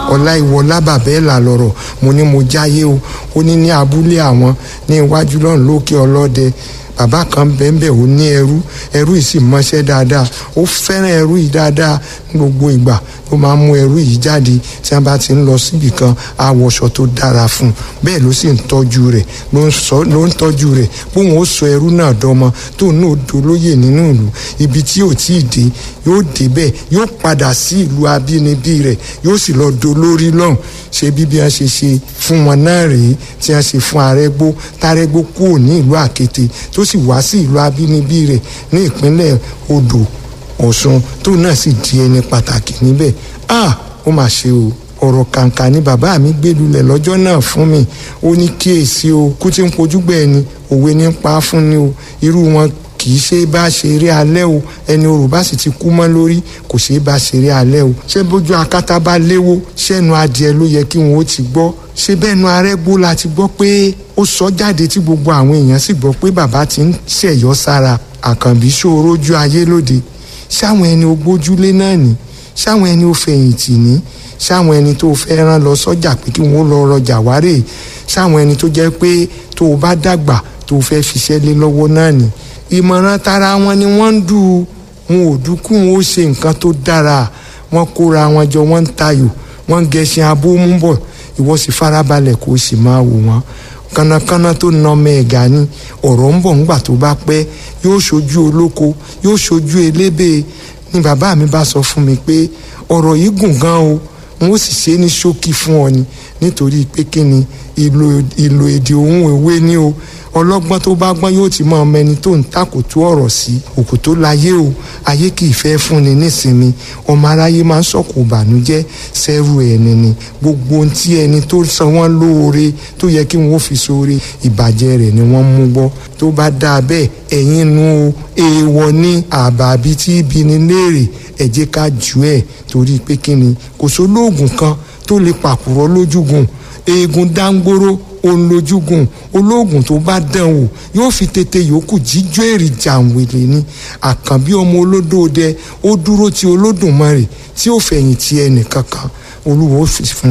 ọláìwọlá bàbẹ́ẹ̀là lọ̀rọ̀ mo ní mo jáyé o ó ní ní abúlé àwọn ní iwájú lọ́run lókè ọlọ́dẹ bàbá kan bẹ́ẹ̀nbẹ́ẹ̀ ó ní ẹrú ẹrú yìí sì mọṣẹ́ dáadáa ó fẹ́ràn ẹrú yìí dáadáa ní gbogbo ìgbà ó máa ń mú ẹrú yìí jáde tí wọ́n bá ti ń lọ síbì kan àwọ̀ṣọ tó dára fún un bẹ́ẹ̀ ló sì ń tọ́jú rẹ̀ ló ń tọ́jú rẹ̀ bóun ó sọ ẹrú náà dọ́mọ tóun náà dolóyè nínú ìlú ibi tí ò tí ì dé yóò débẹ̀ yóò padà sí ìlú abínibí rẹ̀ yóò sì lọ dolórí lọ́hùn ṣe bí bí wọ́n ṣe ṣe fún wọn náà rèé tí wọ́n ṣe fún arẹ́gbó tárẹ́gbó kúrò ní ìlú àkété tó sì wá sí ìlú abínibí rẹ̀ ní ìpínlẹ̀ odò ọ̀ṣun tó náà sì di ẹni pàtàkì níbẹ̀ ah ó mà ṣe o ọ̀rọ̀ kàǹkà ni bàbá mi gbé lulẹ̀ lọ́jọ́ náà fún mi ó ní kíyèsí o kú tí ń pojú gbẹ̀ ni òwe ní pa fún ni o irú wọn kì í ṣe bá ṣeré alẹ́ o ẹni orò bá sì ti kú mọ́ lórí kò ṣe bá ṣeré alẹ́ o ṣé bójú akátá bá léwó ṣẹ́nu adìẹ ló yẹ kí wọn ó ti gbọ́ ṣé bẹ́ẹ̀nu arẹ́gbó la ti gbọ́ pé ó sọ jáde tí gbogbo àwọn èèyàn sì gbọ́ pé bàbá ti ń ṣẹ̀yọ́ sára àkànbí ṣòro ojú ayé lóde ṣáwọn ẹni ogbójúlé náà ní ṣáwọn ẹni ó fẹ̀yìntì ní ṣáwọn ẹni tó fẹ́ rán lọ sọ́jà pé kí wọ́n lọ rọjà wárè ṣáwọn ẹni tó jẹ́ pé tó o bá dàgbà tó o fẹ́ fiṣẹ́ lé lọ́wọ́ náà ní ìmọ̀ràn tara wọn ni wọ́n ń dù wọn ò dúkú wọn ó ṣe nǹkan tó dára wọn kóra wọn jọ wọn ń tayò wọn ń gẹṣin abómú bọ̀ ìwọ sì farabalẹ̀ kó o sì máa wò wọ́n kánnakánná tó na ọmọ ẹ̀gá ni ọ̀rọ̀ ń bọ̀ ńgbà tó bá pẹ́ yóò ṣojú olóko yóò ṣojú elébè ni bàbá mi bá sọ fún mi pé ọ̀rọ̀ yìí gùn gan o n ó sì ṣe é ní ṣókí fún ọ ni nítorí pé kí ni ìlò èdè òun ìwé ni o ọlọ́gbọ́n tó bá gbọ́n yóò ti mọ ọmọ ẹni tó ń takòtú ọ̀rọ̀ sí òkú tó láyé o ayé kì í fẹ́ fúnni nísinmi ọmọ aráyé máa ń sọ̀kò ìbànújẹ́ sẹ́rù ẹni ni gbogbo ohun tí ẹni tó san wọ́n lóore tó yẹ kí wọ́n fi sóore ìbàjẹ́ rẹ̀ ni wọ́n mú gbọ́ tó bá dáa bẹ́ẹ̀ ẹ̀yin nu o èèwọ̀ ní àbàbí tí ibi ni léèrè ẹ jẹ́ ká jù ẹ̀ torí pé kí ni kò sólóògùn kan tó lè pàkúrọ̀ lójúgùn eegun dáńgbóró òun lójúgùn olóògùn tó bá dán wò yóò fi tètè yòókù jíjó èrì jàǹwèlè ni àkànbí ọmọ olódòdẹ ó dúró ti olódùmarè tí ó fẹ̀yìntì ẹnì kankan olúwo fún